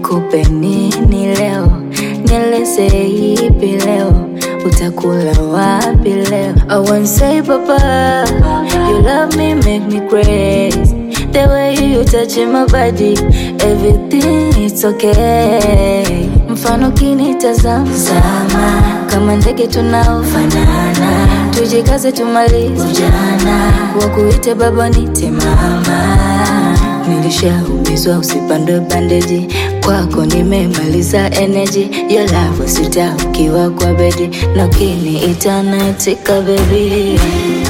nikupe nini leo, nieleze ipi leo, utakula wapi leo? I won't say papa, you love me make me crazy. The way you touch my body, everything it's okay. Mfano kinitazama Zama, kama ndege tunaofanana, tujikaze tumalize ujana, wakuite baba nite mama. Nilishaumizwa usipandwe bandeji, kwako nimemaliza energy. Your love sita ukiwa kwa bedi, na ukiniita naitika baby.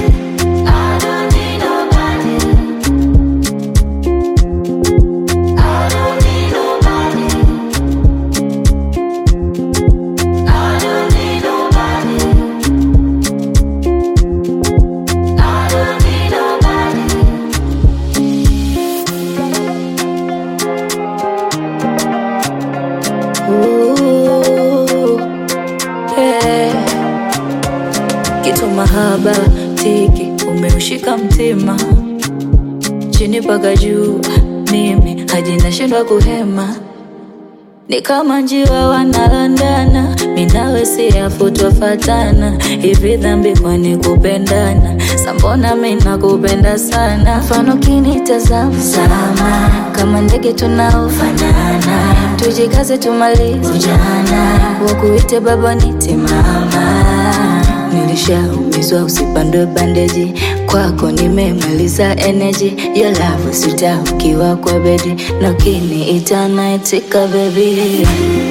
Ooh, yeah. Kitu mahaba tiki umeushika mtima chini mpaka juu, mimi hadi nashindwa kuhema, ni kama njiwa wanalandana, minawe siafu twafatana, hivi dhambi kwani kupendana? Sambona mina kupenda sana, mfano kinitazama sama, kama ndege tunaofanana, tujikaze tumalize ujana, wakuite baba nite mama. Nilishaumizwa usipandwe bandeji, kwako nimemaliza energy. Your love sita ukiwa kwa bedi, na ukiniita naitika baby.